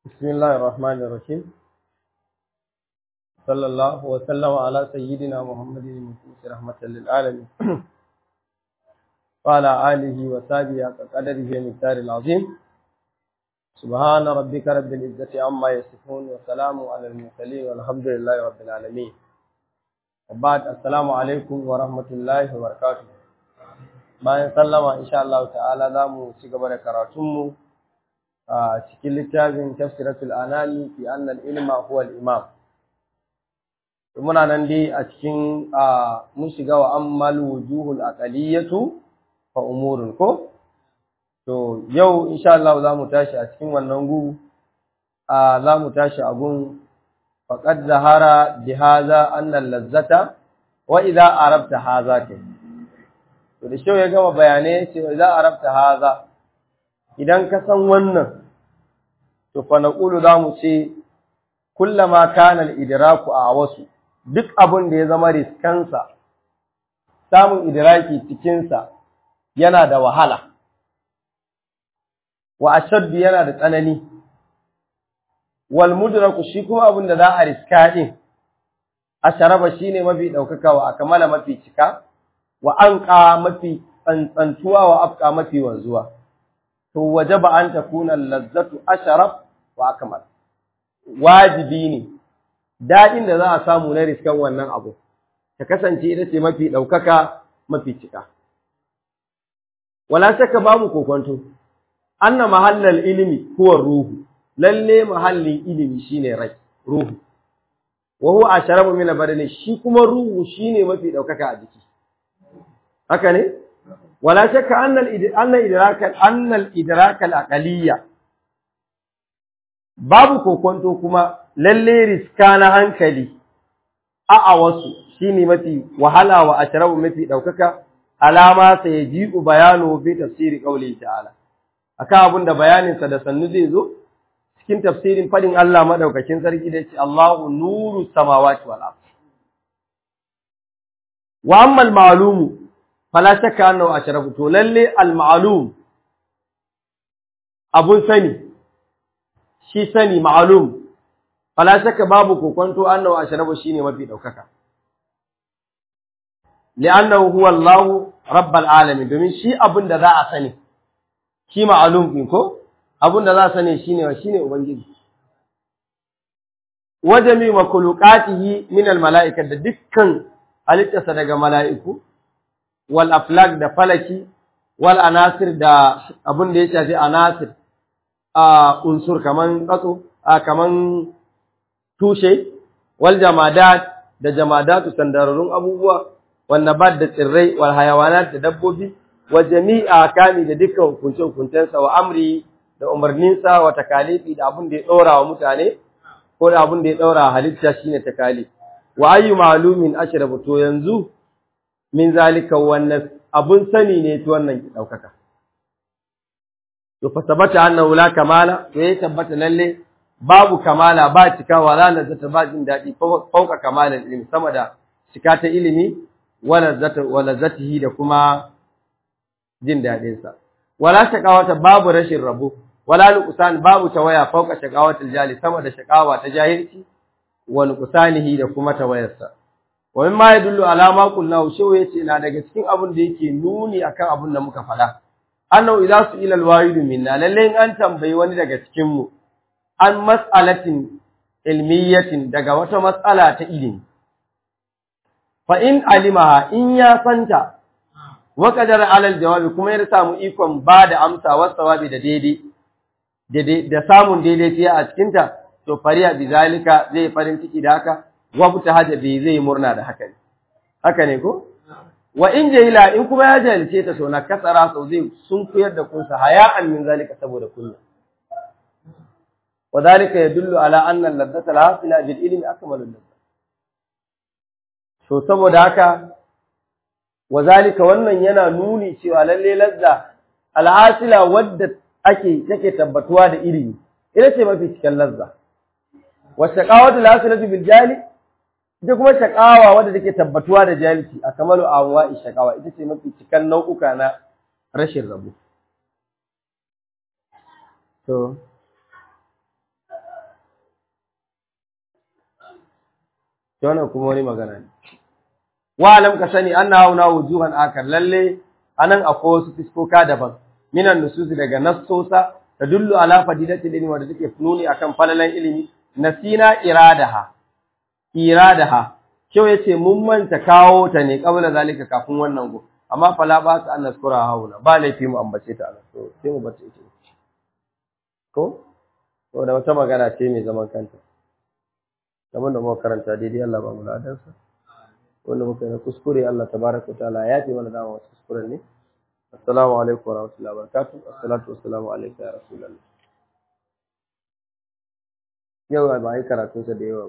بسم الله الرحمن الرحيم صلى الله وسلم على سيدنا محمد المبعوث رحمة للعالمين وعلى آله وصحبه قدره المقدار العظيم سبحان ربك رب العزة عما يصفون وسلام على المرسلين والحمد لله رب العالمين وبعد السلام عليكم ورحمة الله وبركاته bayan sallama insha Allah ta'ala za mu ci gaba da karatunmu a cikin littafin tafsiratul anani fi anna al-ilma huwa al-imam muna nan dai a cikin mun shiga wa ammal wujuhul aqaliyatu fa umurun ko to yau insha Allah za mu tashi a cikin wannan gu za mu tashi a gun faqad zahara bi hadha anna al-lazzata wa idha arabta hadha kai to da shi ya gama bayanai ce za a rabta haza idan ka san wannan to fa naqulu za mu ce kullama kana al-idraku a wasu duk abin da ya zama riskansa samun idraki cikin sa yana da wahala wa ashaddu yana da tsanani wal mudraku shi kuma abin da za a riska din asharaba shine mafi daukaka wa akmala mafi cika wa anqa mafi tsantsantuwa wa afqa mafi wanzuwa to wajaba an takuna lazzatu asharaf wa akmal wajibi ne dadin da za a samu na riskan wannan abu ta kasance ita ce mafi daukaka mafi cika wala shakka babu kokonto anna mahallal ilmi huwa ruhu lalle mahallin ilimi shine rai ruhu wa huwa asharabu min badani shi kuma ruhu shine mafi daukaka a jiki haka ne wala shakka annal annal idraka annal idraka al-aqaliyya babu kokonto kuma lalle riska na hankali a a wasu shine mafi wahala wa ashrabu mafi daukaka alama sai yaji'u bayanu bi tafsiri qawli ta'ala akan abin da bayanin sa da sannu zai zo cikin tafsirin fadin Allah madaukakin sarki da yace Allahu nuru samawati wal ardh wa amma al-ma'lumu fala shakka annahu ashrafu to lalle al-ma'lum abun sani shi sani ma'lum fala shakka babu kokonto annahu ashrafu shine mafi daukaka li'annahu huwa Allah rabbul alamin domin shi abun da za a sani shi ma'lum din ko abun da za a sani shine shine ubangiji wajami makhluqatihi min al-mala'ika da dukkan halittarsa daga mala'iku wal aflak da falaki wal anasir da abin da ya shafi anasir a unsur kaman tsatso a kaman tushe wal jamadat da jamadatu sandararrun abubuwa wal nabat da tsirrai wal hayawanat da dabbobi wa jami'a kami da dukkan hukunce hukuncensa wa amri da umarninsa wa takalifi da abin da ya ɗora wa mutane ko da abin da ya ɗora halitta shine takalif wa ayyu ma'lumin ashrabu to yanzu min zalika wannan abun sani ne to wannan daukaka to fa sabata annahu la kamala to ya tabbata lalle babu kamala ba cikawa la zata ba jin dadi fauka kamalan ilimi sama da cika ta ilimi wala zata wala zatihi da kuma jin dadin sa wala shaqawata babu rashin rabo wala nuqsan babu tawaya fauka shaqawatul jali sama da shaqawa ta jahilci wa nuqsanihi da kuma tawayarsa wa mimma yadullu ala ma qulna shaw yace na daga cikin abin da yake nuni akan abin da muka faɗa annahu idza su'ila alwahid minna lalle in an tambayi wani daga cikin mu an mas'alatin ilmiyatin daga wata mas'ala ta ilimi fa in alimaha in ya santa wa qadara ala aljawabi kuma ya samu ikon ba da amsa wa sawabi da daidai da samun daidai a cikin ta to fariya bizalika zai farin ciki da haka wabta hada bai zai murna da haka ne haka ne ko wa in jahila in kuma ya jahilce ta so na kasara sau zai sun kuyar da kunsa haya'an min zalika saboda kunya wa zalika yadullu ala anna al-ladata al-hasila bil ilmi akmalu ladata to saboda haka wa zalika wannan yana nuni cewa lalle lazza al-hasila wadda ake take tabbatuwa da ilimi ita ce mafi cikin lazza wa shaqawatu al-hasilatu bil jali ita kuma shakawa wadda take tabbatuwa da jahilci a kamalu anwa'i shakawa ita ce mafi cikan nau'uka na rashin rabo to to wannan kuma wani magana ne wa alam ka sani anna hauna wujuhan akar lalle anan akwai wasu fiskoka daban minan nususi daga nassosa tadullu ala fadilatil ilmi wanda take nuni akan falalan ilimi nasina iradaha iradaha kyau yace mun manta kawo ta ne kabla zalika kafin wannan go amma fala ba su an naskura hauna ba laifi mu ambace ta anan to sai mu bace ita ko to da wata magana ce mai zaman kanta kamar da muka karanta daidai Allah ba mu ladansa wanda muka yi na kuskure Allah tabaraka ta'ala ya fi mana dama wasu kuskuren ne assalamu alaikum wa rahmatullahi wa barakatuh assalatu wassalamu alayka ya rasulullah yau ba yi karatunsa da yawa